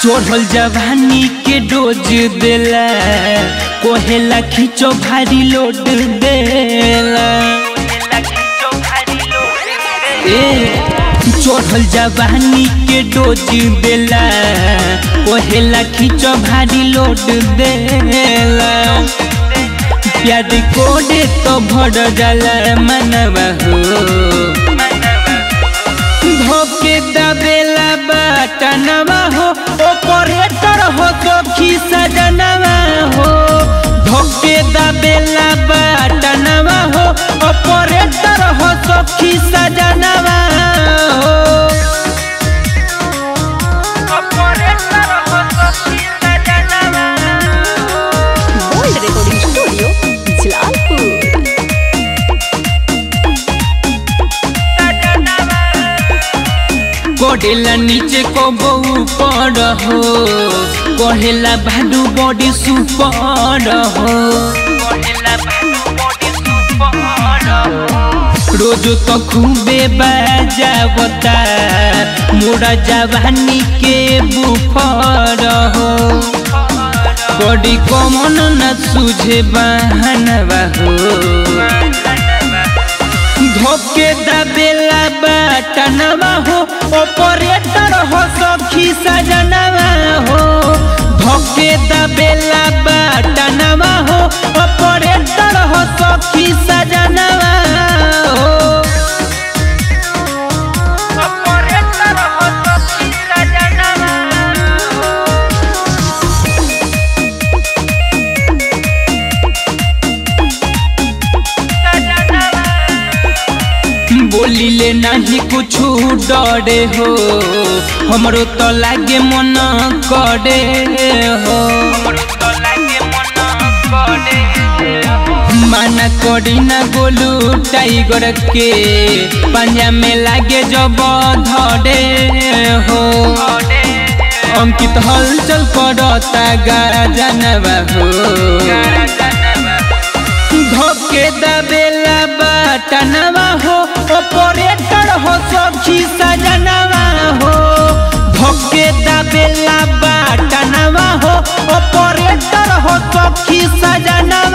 चढ़ल जवानी के डोज देला कोहेला खींचो भारी लोड देला ए चढ़ल जवानी के डोज देला कोहेला खींचो भारी लोड देला प्यार कोडे तो भर जाला मनवा हो धोके दबेला बटनवा हो ऑपरेटर हो सखी सजनवा हो धोके दबेला बटनवा हो ऑपरेटर हो सखी सजनवा हो ऑपरेटर हो सखी सजनवा Gold Recording Studio, Jalalpur. कोडेला नीचे को बऊ पर हो कहेला भाडू बॉडी सुपर हो रोज तो खूबे बजावता मोरा जवानी के बुफर हो बॉडी कमन न सूझे बहनवा हो धोके दबेला बटनवा हो ऑपरेटर हो सखी सजनवा हो धोके दबेला बटनवा हो ऑपरेटर हो सखी सजनवा हो ऑपरेटर हो सखी सजनवा बोलिले नहीं कुछ डरे हो हमरो तो लागे मन करे हो माना करी ना गोलू टाइगर के पंजा में लागे जब धरे हो अंकित हलचल करता गाजनवा हो धोके दबेला बटनवा हो ऑपरेटर हो सखी सजनवा हो धोके दबेला बटनवा हो ऑपरेटर हो सखी सजनवा